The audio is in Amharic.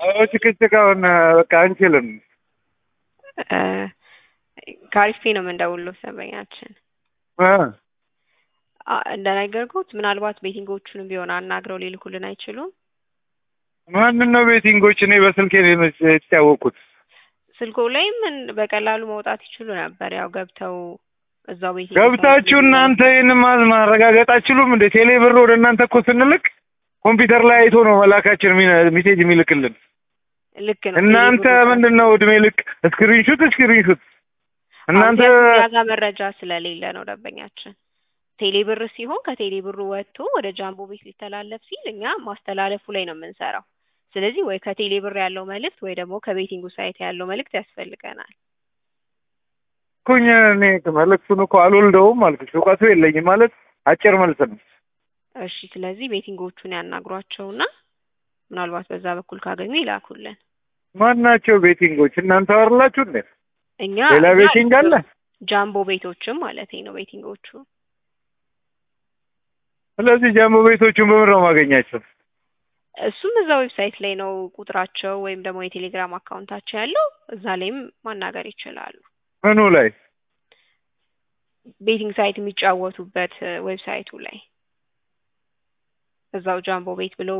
አዎ ጭቅጭቅ አሁን በቃ አንችልም። እ ከአሪፍ ፔ ነው የምንደውለው ሰበኛችን እ አ- እንደነገርኩት ምናልባት ቤቲንጎቹንም ቢሆን አናግረው ሊልኩልን አይችሉም። ማንን ነው ቤቲንጎች? እኔ በስልኬ ነው የመ- የተጫወቅኩት። ስልኮ ላይ ምን በቀላሉ መውጣት ይችሉ ነበር። ያው ገብተው እዛው ቤቲንግ ገብታችሁ ሳይት እናንተ ይህን ማ- ማረጋገጥ አትችሉም እንዴ? ቴሌ ብር ወደ እናንተ እኮ ስንልክ ኮምፒውተር ላይ አይቶ ነው መላካችን ሚነ- ሜሴጅ የሚልክልን። ልክ ነው። እናንተ ቴሌብሩ- ምንድን ነው እድሜ ልክ ስክሪንሹት ስክሪንሹት እናንተ አሁን እኛ ጋር መረጃ ስለሌለ ነው ደንበኛችን። ቴሌ ብር ሲሆን ከቴሌ ብሩ ወጥቶ ወደ ጃምቦ ቤት ሊተላለፍ ሲል እኛ ማስተላለፉ ላይ ነው የምንሰራው። ስለዚህ ወይ ከቴሌ ብር ያለው መልእክት ወይ ደግሞ ከቤቲንጉ ሳይት ያለው መልእክት ያስፈልገናል። እኮኝ እኔ መልዕክቱን እኮ አልወልደውም አልኩሽ። እውቀቱ የለኝም ማለት አጭር መልስ ነው። እሺ፣ ስለዚህ ቤቲንጎቹን ያናግሯቸውና ምናልባት በዛ በኩል ካገኙ ይላኩልን። ማናቸው ቤቲንጎች? እናንተ አወርላችሁ እንዴ? እኛ ሌላ እኛ ቤቲንግ አለ? ጃምቦ ቤቶችም ማለት ነው ቤቲንጎቹ ስለዚህ ጃምቦ ቤቶቹን በምን ነው ማገኛቸው? እሱም እዛ ዌብሳይት ላይ ነው ቁጥራቸው ወይም ደግሞ የቴሌግራም አካውንታቸው ያለው እዛ ላይም ማናገር ይችላሉ። ምኑ ላይ? ቤቲንግ ሳይት የሚጫወቱበት ዌብሳይቱ ላይ እዛው ጃምቦ ቤት ብለው